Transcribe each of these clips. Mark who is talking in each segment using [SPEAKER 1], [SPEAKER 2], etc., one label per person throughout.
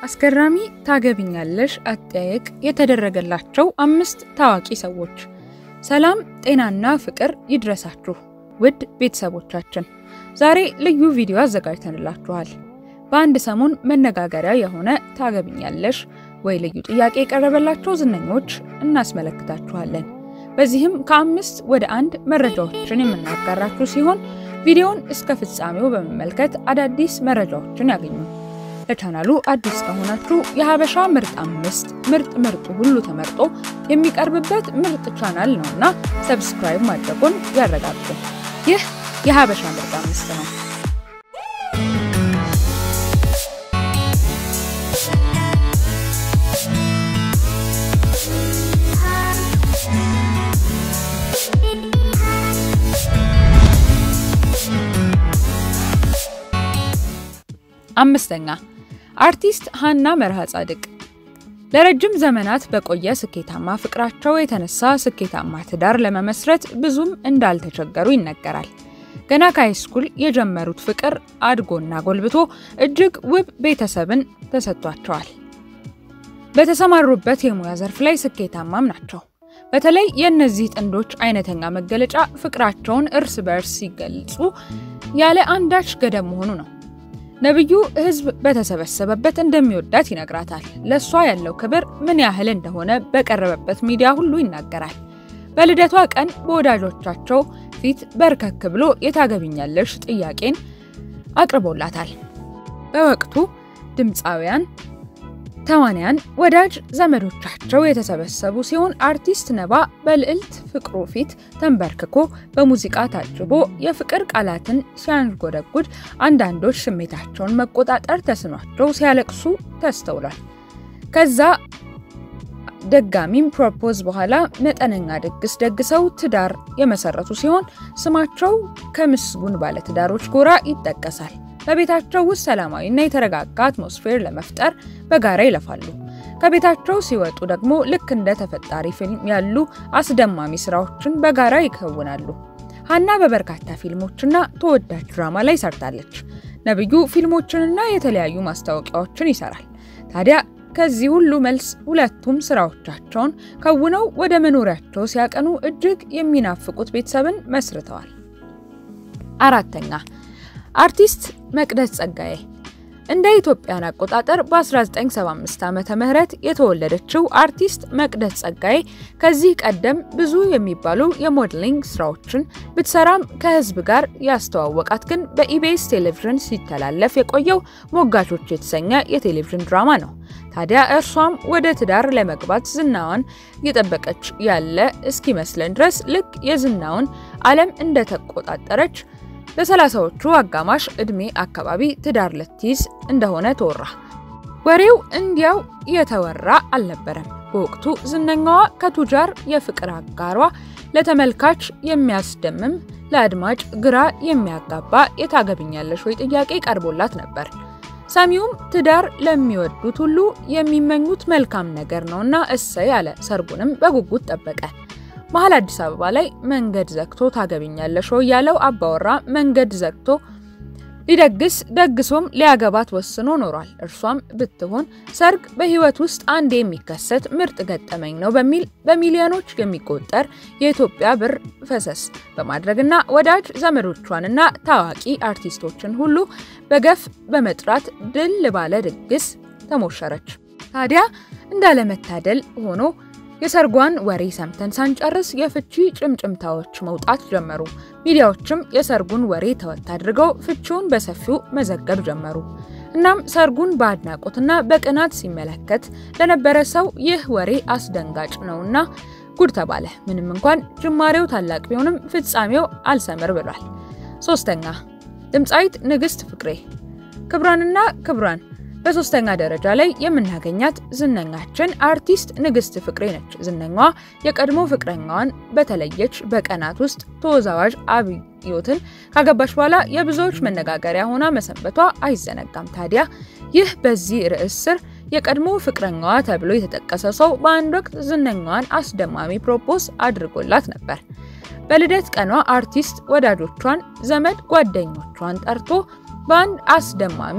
[SPEAKER 1] አስገራሚ ታገቢኛለሽ አጠያየቅ የተደረገላቸው አምስት ታዋቂ ሰዎች። ሰላም ጤናና ፍቅር ይድረሳችሁ ውድ ቤተሰቦቻችን፣ ዛሬ ልዩ ቪዲዮ አዘጋጅተንላችኋል። በአንድ ሰሞን መነጋገሪያ የሆነ ታገቢኛለሽ ወይ ልዩ ጥያቄ የቀረበላቸው ዝነኞች እናስመለክታችኋለን። በዚህም ከአምስት ወደ አንድ መረጃዎችን የምናጋራችሁ ሲሆን ቪዲዮውን እስከ ፍጻሜው በመመልከት አዳዲስ መረጃዎችን ያገኙ። ለቻናሉ አዲስ ከሆናችሁ የሀበሻ ምርጥ አምስት ምርጥ ምርጡ ሁሉ ተመርጦ የሚቀርብበት ምርጥ ቻናል ነውና ሰብስክራይብ ማድረጉን ያረጋግጡ። ይህ የሀበሻ ምርጥ አምስት ነው። አምስተኛ አርቲስት ሀና መርሃ ጻድቅ ለረጅም ዘመናት በቆየ ስኬታማ ፍቅራቸው የተነሳ ስኬታማ ትዳር ለመመስረት ብዙም እንዳልተቸገሩ ይነገራል። ገና ከሃይስኩል የጀመሩት ፍቅር አድጎና ጎልብቶ እጅግ ውብ ቤተሰብን ተሰጥቷቸዋል። በተሰማሩበት የሙያ ዘርፍ ላይ ስኬታማም ናቸው። በተለይ የእነዚህ ጥንዶች አይነተኛ መገለጫ ፍቅራቸውን እርስ በእርስ ሲገልጹ ያለ አንዳች ገደብ መሆኑ ነው። ነብዩ ሕዝብ በተሰበሰበበት እንደሚወዳት ይነግራታል። ለእሷ ያለው ክብር ምን ያህል እንደሆነ በቀረበበት ሚዲያ ሁሉ ይናገራል። በልደቷ ቀን በወዳጆቻቸው ፊት በርከክ ብሎ የታገቢኛለሽ ጥያቄን አቅርቦላታል። በወቅቱ ድምፃውያን፣ ተዋንያን፣ ወዳጅ ዘመዶቻቸው የተሰበሰቡ ሲሆን አርቲስት ነባ በልዕልት ፍቅሩ ፊት ተንበርክኮ በሙዚቃ ታጅቦ የፍቅር ቃላትን ሲያንጎደጉድ አንዳንዶች ስሜታቸውን መቆጣጠር ተስኗቸው ሲያለቅሱ ተስተውሏል። ከዛ ደጋሚም ፕሮፖዝ በኋላ መጠነኛ ድግስ ደግሰው ትዳር የመሰረቱ ሲሆን ስማቸው ከምስጉን ባለትዳሮች ጎራ ይጠቀሳል። በቤታቸው ውስጥ ሰላማዊና የተረጋጋ አትሞስፌር ለመፍጠር በጋራ ይለፋሉ። ከቤታቸው ሲወጡ ደግሞ ልክ እንደ ተፈጣሪ ፊልም ያሉ አስደማሚ ስራዎችን በጋራ ይከውናሉ። ሀና በበርካታ ፊልሞችና ተወዳጅ ድራማ ላይ ሰርታለች። ነብዩ ፊልሞችንና የተለያዩ ማስታወቂያዎችን ይሰራል። ታዲያ ከዚህ ሁሉ መልስ ሁለቱም ስራዎቻቸውን ከውነው ወደ መኖሪያቸው ሲያቀኑ እጅግ የሚናፍቁት ቤተሰብን መስርተዋል። አራተኛ አርቲስት መቅደስ ጸጋዬ እንደ ኢትዮጵያን አቆጣጠር በ1975 ዓመተ ምህረት የተወለደችው አርቲስት መቅደስ ጸጋዬ ከዚህ ቀደም ብዙ የሚባሉ የሞዴሊንግ ስራዎችን ብትሰራም ከህዝብ ጋር ያስተዋወቃት ግን በኢቢኤስ ቴሌቪዥን ሲተላለፍ የቆየው ሞጋቾች የተሰኘ የቴሌቪዥን ድራማ ነው። ታዲያ እርሷም ወደ ትዳር ለመግባት ዝናዋን እየጠበቀች ያለ እስኪመስለን ድረስ ልክ የዝናውን ዓለም እንደተቆጣጠረች በሰላሳዎቹ አጋማሽ ዕድሜ አካባቢ ትዳር ልትይዝ እንደሆነ ተወራ። ወሬው እንዲያው የተወራ አልነበረም። በወቅቱ ዝነኛዋ ከቱጃር የፍቅር አጋሯ ለተመልካች የሚያስደምም ለአድማጭ ግራ የሚያጋባ የታገቢኛለሽ ወይ ጥያቄ ቀርቦላት ነበር። ሰሚውም ትዳር ለሚወዱት ሁሉ የሚመኙት መልካም ነገር ነውና እሰይ አለ። ሰርጉንም በጉጉት ጠበቀ። መሀል አዲስ አበባ ላይ መንገድ ዘግቶ ታገቢኛለሽ ወይ ያለው አባወራ መንገድ ዘግቶ ሊደግስ ደግሶም ሊያገባት ወስኖ ኖሯል። እርሷም ብትሆን ሰርግ በሕይወት ውስጥ አንድ የሚከሰት ምርጥ ገጠመኝ ነው በሚል በሚሊዮኖች የሚቆጠር የኢትዮጵያ ብር ፈሰስ በማድረግና ወዳጅ ዘመዶቿንና ታዋቂ አርቲስቶችን ሁሉ በገፍ በመጥራት ድል ባለ ድግስ ተሞሸረች። ታዲያ እንዳለመታደል ሆኖ የሰርጓን ወሬ ሰምተን ሳንጨርስ የፍቺ ጭምጭምታዎች መውጣት ጀመሩ። ሚዲያዎችም የሰርጉን ወሬ ተወት አድርገው ፍቺውን በሰፊው መዘገብ ጀመሩ። እናም ሰርጉን በአድናቆትና በቅናት ሲመለከት ለነበረ ሰው ይህ ወሬ አስደንጋጭ ነውና ጉድ ተባለ። ምንም እንኳን ጅማሬው ታላቅ ቢሆንም ፍጻሜው አልሰምር ብሏል። ሶስተኛ ድምፃዊት ንግስት ፍቅሬ ክብሯንና ክብሯን በሶስተኛ ደረጃ ላይ የምናገኛት ዝነኛችን አርቲስት ንግስት ፍቅሬ ነች። ዝነኛዋ የቀድሞ ፍቅረኛዋን በተለየች በቀናት ውስጥ ተወዛዋዥ አብዮትን ካገባች በኋላ የብዙዎች መነጋገሪያ ሆና መሰንበቷ አይዘነጋም። ታዲያ ይህ በዚህ ርዕስ ስር የቀድሞ ፍቅረኛዋ ተብሎ የተጠቀሰ ሰው በአንድ ወቅት ዝነኛዋን አስደማሚ ፕሮፖዝ አድርጎላት ነበር። በልደት ቀኗ አርቲስት ወዳጆቿን፣ ዘመድ ጓደኞቿን ጠርቶ በአንድ አስደማሚ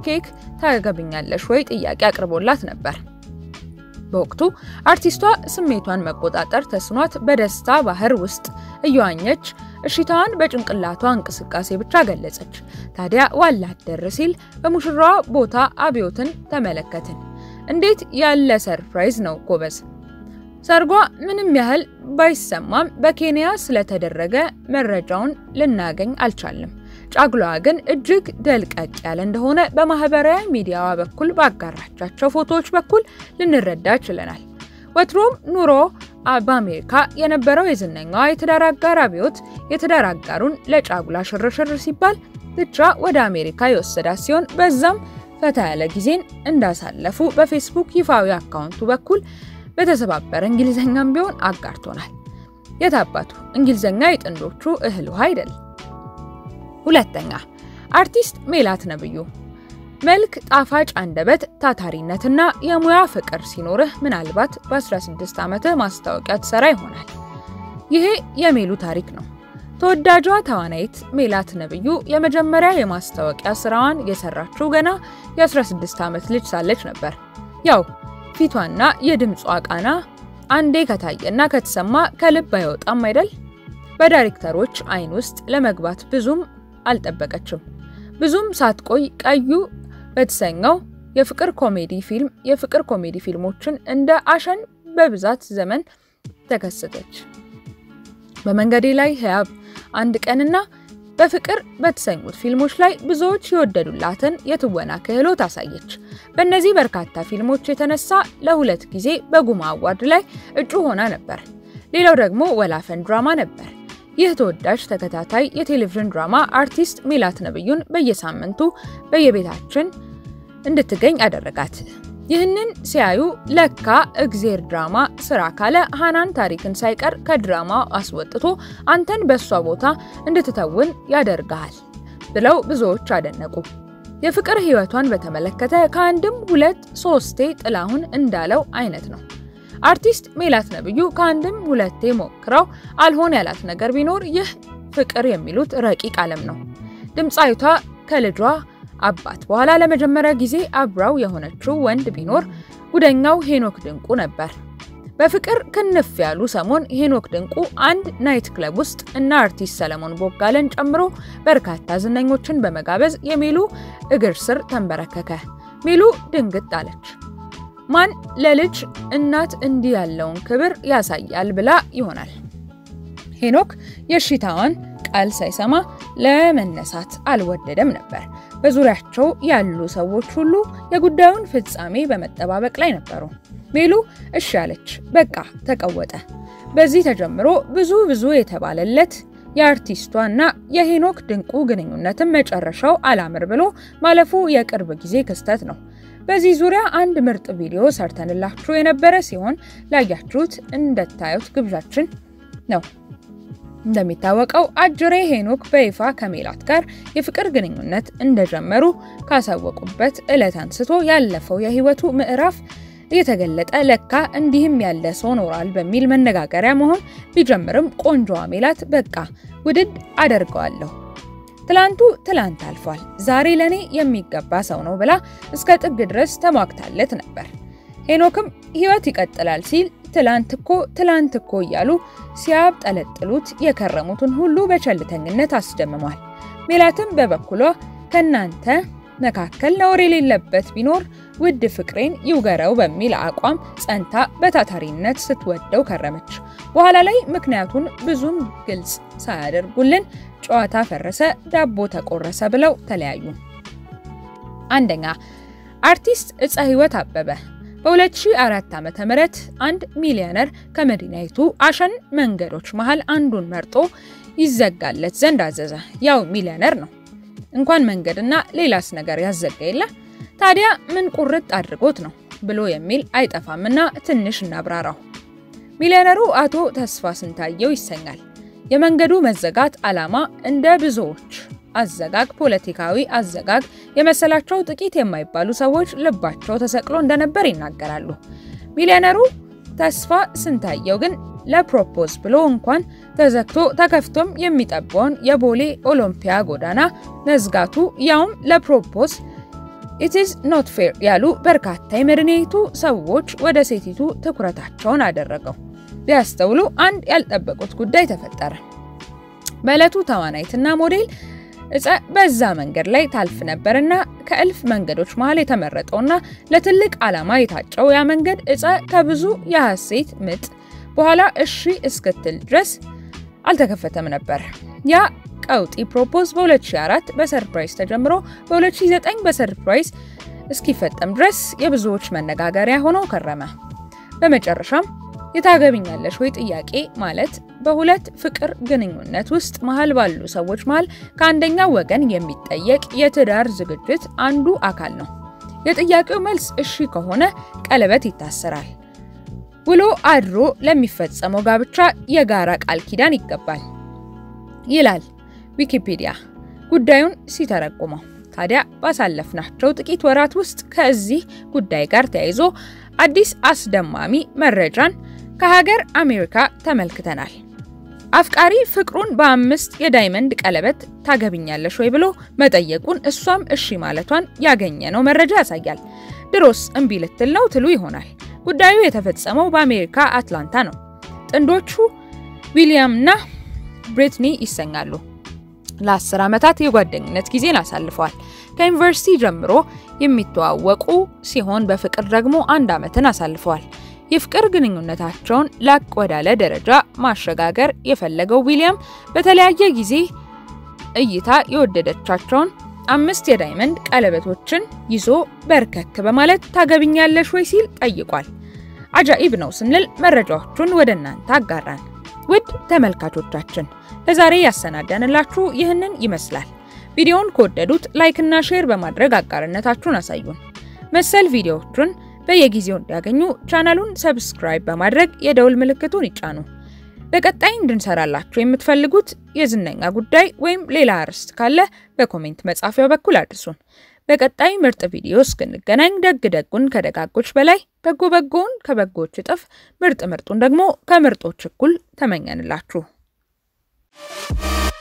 [SPEAKER 1] ኬክ ታገብኛለሽ ወይ ጥያቄ አቅርቦላት ነበር። በወቅቱ አርቲስቷ ስሜቷን መቆጣጠር ተስኗት በደስታ ባህር ውስጥ እየዋኘች እሽታዋን በጭንቅላቷ እንቅስቃሴ ብቻ ገለጸች። ታዲያ ዋላ አደር ሲል በሙሽራዋ ቦታ አብዮትን ተመለከትን። እንዴት ያለ ሰርፕራይዝ ነው ጎበዝ! ሰርጓ ምንም ያህል ባይሰማም በኬንያ ስለተደረገ መረጃውን ልናገኝ አልቻልም። ጫጉላዋ ግን እጅግ ደልቀቅ ያለ እንደሆነ በማህበራዊ ሚዲያዋ በኩል ባጋራቻቸው ፎቶዎች በኩል ልንረዳ ችለናል። ወትሮም ኑሮ በአሜሪካ የነበረው የዝነኛዋ የትዳር አጋር አብዮት የትዳር አጋሩን ለጫጉላ ሽርሽር ሲባል ብቻ ወደ አሜሪካ የወሰዳት ሲሆን በዛም ፈታ ያለ ጊዜን እንዳሳለፉ በፌስቡክ ይፋዊ አካውንቱ በኩል በተሰባበረ እንግሊዘኛም ቢሆን አጋርቶናል። የታባቱ እንግሊዘኛ የጥንዶቹ እህል ውሃ አይደል? ሁለተኛ አርቲስት ሜላት ነብዩ መልክ፣ ጣፋጭ አንደበት፣ ታታሪነትና የሙያ ፍቅር ሲኖርህ ምናልባት በ16 ዓመትህ ማስታወቂያ ትሰራ ይሆናል። ይሄ የሜሉ ታሪክ ነው። ተወዳጇ ተዋናይት ሜላት ነብዩ የመጀመሪያ የማስታወቂያ ስራዋን የሰራችው ገና የ16 ዓመት ልጅ ሳለች ነበር። ያው ፊቷና የድምጿ ቃና አንዴ ከታየና ከተሰማ ከልብ አይወጣም አይደል? በዳይሬክተሮች አይን ውስጥ ለመግባት ብዙም አልጠበቀችም። ብዙም ሳትቆይ ቀዩ በተሰኘው የፍቅር ኮሜዲ ፊልም የፍቅር ኮሜዲ ፊልሞችን እንደ አሸን በብዛት ዘመን ተከሰተች። በመንገዴ ላይ ህያብ፣ አንድ ቀንና በፍቅር በተሰኙት ፊልሞች ላይ ብዙዎች የወደዱላትን የትወና ክህሎት አሳየች። በእነዚህ በርካታ ፊልሞች የተነሳ ለሁለት ጊዜ በጉማ አዋርድ ላይ እጩ ሆና ነበር። ሌላው ደግሞ ወላፈን ድራማ ነበር። ይህ ተወዳጅ ተከታታይ የቴሌቪዥን ድራማ አርቲስት ሜላት ነብዩን በየሳምንቱ በየቤታችን እንድትገኝ አደረጋት። ይህንን ሲያዩ ለካ እግዜር ድራማ ስራ ካለ ሃናን ታሪክን ሳይቀር ከድራማው አስወጥቶ አንተን በእሷ ቦታ እንድትተውን ያደርግሃል ብለው ብዙዎች አደነቁ። የፍቅር ህይወቷን በተመለከተ ከአንድም ሁለት ሶስቴ ጥላሁን እንዳለው አይነት ነው። አርቲስት ሜላት ነብዩ ከአንድም ሁለቴ ሞክረው አልሆን ያላት ነገር ቢኖር ይህ ፍቅር የሚሉት ረቂቅ ዓለም ነው። ድምፃዊቷ ከልጇ አባት በኋላ ለመጀመሪያ ጊዜ አብራው የሆነችው ወንድ ቢኖር ጉደኛው ሄኖክ ድንቁ ነበር። በፍቅር ክንፍ ያሉ ሰሞን ሄኖክ ድንቁ አንድ ናይት ክለብ ውስጥ እና አርቲስት ሰለሞን ቦጋለን ጨምሮ በርካታ ዝነኞችን በመጋበዝ የሚሉ እግር ስር ተንበረከከ። ሚሉ ድንግጥ አለች። ማን ለልጅ እናት እንዲህ ያለውን ክብር ያሳያል ብላ ይሆናል። ሄኖክ የእሺታዋን ቃል ሳይሰማ ለመነሳት አልወደደም ነበር። በዙሪያቸው ያሉ ሰዎች ሁሉ የጉዳዩን ፍጻሜ በመጠባበቅ ላይ ነበሩ። ሜሉ እሺ አለች። በቃ ተቀወጠ። በዚህ ተጀምሮ ብዙ ብዙ የተባለለት የአርቲስቷና የሄኖክ ድንቁ ግንኙነትን መጨረሻው አላምር ብሎ ማለፉ የቅርብ ጊዜ ክስተት ነው። በዚህ ዙሪያ አንድ ምርጥ ቪዲዮ ሰርተንላችሁ የነበረ ሲሆን ላያችሁት እንደታዩት ግብዣችን ነው። እንደሚታወቀው አጅሬ ሄኖክ በይፋ ከሜላት ጋር የፍቅር ግንኙነት እንደጀመሩ ካሳወቁበት ዕለት አንስቶ ያለፈው የህይወቱ ምዕራፍ እየተገለጠ ለካ እንዲህም ያለ ሰው ኖሯል በሚል መነጋገሪያ መሆን ቢጀምርም ቆንጆዋ ሜላት በቃ ውድድ አደርገዋለሁ ትላንቱ ትላንት አልፏል፣ ዛሬ ለኔ የሚገባ ሰው ነው ብላ እስከ ጥግ ድረስ ተሟግታለት ነበር። ሄኖክም ህይወት ይቀጥላል ሲል ትላንት እኮ ትላንት እኮ እያሉ ሲያብጠለጥሉት የከረሙትን ሁሉ በቸልተኝነት አስደምሟል። ሜላትም በበኩሏ ከናንተ መካከል ነውር የሌለበት ቢኖር ውድ ፍቅሬን ይውገረው በሚል አቋም ጸንታ በታታሪነት ስትወደው ከረመች። በኋላ ላይ ምክንያቱን ብዙም ግልጽ ሳያደርጉልን ጨዋታ ፈረሰ፣ ዳቦ ተቆረሰ ብለው ተለያዩ። አንደኛ አርቲስት እፀ ህይወት አበበ በ2004 ዓ.ም አንድ ሚሊዮነር ከመዲናይቱ አሸን መንገዶች መሃል አንዱን መርጦ ይዘጋለት ዘንድ አዘዘ። ያው ሚሊዮነር ነው እንኳን መንገድና ሌላስ ነገር ያዘጋ የለ ታዲያ ምን ቁርጥ አድርጎት ነው ብሎ የሚል አይጠፋምና ትንሽ እናብራራው። ሚሊዮነሩ አቶ ተስፋ ስንታየው ይሰኛል። የመንገዱ መዘጋት ዓላማ እንደ ብዙዎች አዘጋግ ፖለቲካዊ አዘጋግ የመሰላቸው ጥቂት የማይባሉ ሰዎች ልባቸው ተሰቅሎ እንደነበር ይናገራሉ። ሚሊዮነሩ ተስፋ ስንታየው ግን ለፕሮፖዝ ብሎ እንኳን ተዘግቶ ተከፍቶም የሚጠባውን የቦሌ ኦሎምፒያ ጎዳና መዝጋቱ ያውም ለፕሮፖዝ ኢት ኢዝ ኖት ፌር ያሉ በርካታ የመዲናይቱ ሰዎች ወደ ሴቲቱ ትኩረታቸውን አደረገው። ቢያስተውሉ አንድ ያልጠበቁት ጉዳይ ተፈጠረ። በዕለቱ ተዋናይትና ሞዴል እፀ በዛ መንገድ ላይ ታልፍ ነበርና ከእልፍ መንገዶች መሃል የተመረጠውና ለትልቅ ዓላማ የታጨው ያ መንገድ እፀ ከብዙ የሐሴት ምጥ በኋላ እሺ እስክትል ድረስ አልተከፈተም ነበር። ያ ቀውጢ ፕሮፖዝ በ2004 በሰርፕራይዝ ተጀምሮ በ2009 በሰርፕራይዝ እስኪፈጠም ድረስ የብዙዎች መነጋገሪያ ሆኖ ከረመ። በመጨረሻም የታገቢኛለሽ ወይ ጥያቄ ማለት በሁለት ፍቅር ግንኙነት ውስጥ መሃል ባሉ ሰዎች መሃል ከአንደኛው ወገን የሚጠየቅ የትዳር ዝግጅት አንዱ አካል ነው። የጥያቄው መልስ እሺ ከሆነ ቀለበት ይታሰራል። ውሎ አድሮ ለሚፈጸመው ጋብቻ የጋራ ቃል ኪዳን ይገባል ይላል ዊኪፒዲያ ጉዳዩን ሲተረጉመው። ታዲያ ባሳለፍናቸው ጥቂት ወራት ውስጥ ከዚህ ጉዳይ ጋር ተያይዞ አዲስ አስደማሚ መረጃን ከሀገር አሜሪካ ተመልክተናል። አፍቃሪ ፍቅሩን በአምስት የዳይመንድ ቀለበት ታገቢኛለሽ ወይ ብሎ መጠየቁን እሷም እሺ ማለቷን ያገኘነው መረጃ ያሳያል። ድሮስ እምቢ ልትል ነው ትሉ ይሆናል። ጉዳዩ የተፈጸመው በአሜሪካ አትላንታ ነው። ጥንዶቹ ዊሊያም እና ብሪትኒ ይሰኛሉ። ለአስር ዓመታት የጓደኝነት ጊዜን አሳልፈዋል። ከዩኒቨርሲቲ ጀምሮ የሚተዋወቁ ሲሆን በፍቅር ደግሞ አንድ ዓመትን አሳልፈዋል። የፍቅር ግንኙነታቸውን ላቅ ወዳለ ደረጃ ማሸጋገር የፈለገው ዊሊያም በተለያየ ጊዜ እይታ የወደደቻቸውን አምስት የዳይመንድ ቀለበቶችን ይዞ በርከክ በማለት ታገቢኛለሽ ወይ ሲል ጠይቋል። አጃኢብ ነው ስንል መረጃዎቹን ወደ እናንተ አጋራን። ውድ ተመልካቾቻችን ለዛሬ ያሰናዳንላችሁ ይህንን ይመስላል። ቪዲዮውን ከወደዱት ላይክና ሼር በማድረግ አጋርነታችሁን አሳዩን። መሰል ቪዲዮዎቹን በየጊዜው እንዲያገኙ ቻናሉን ሰብስክራይብ በማድረግ የደውል ምልክቱን ይጫኑ። በቀጣይ እንድንሰራላችሁ የምትፈልጉት የዝነኛ ጉዳይ ወይም ሌላ አርዕስት ካለ በኮሜንት መጻፊያው በኩል አድርሱን። በቀጣይ ምርጥ ቪዲዮ እስክንገናኝ ደግ ደጉን ከደጋጎች በላይ በጎ በጎውን ከበጎች እጥፍ ምርጥ ምርጡን ደግሞ ከምርጦች እኩል ተመኘንላችሁ።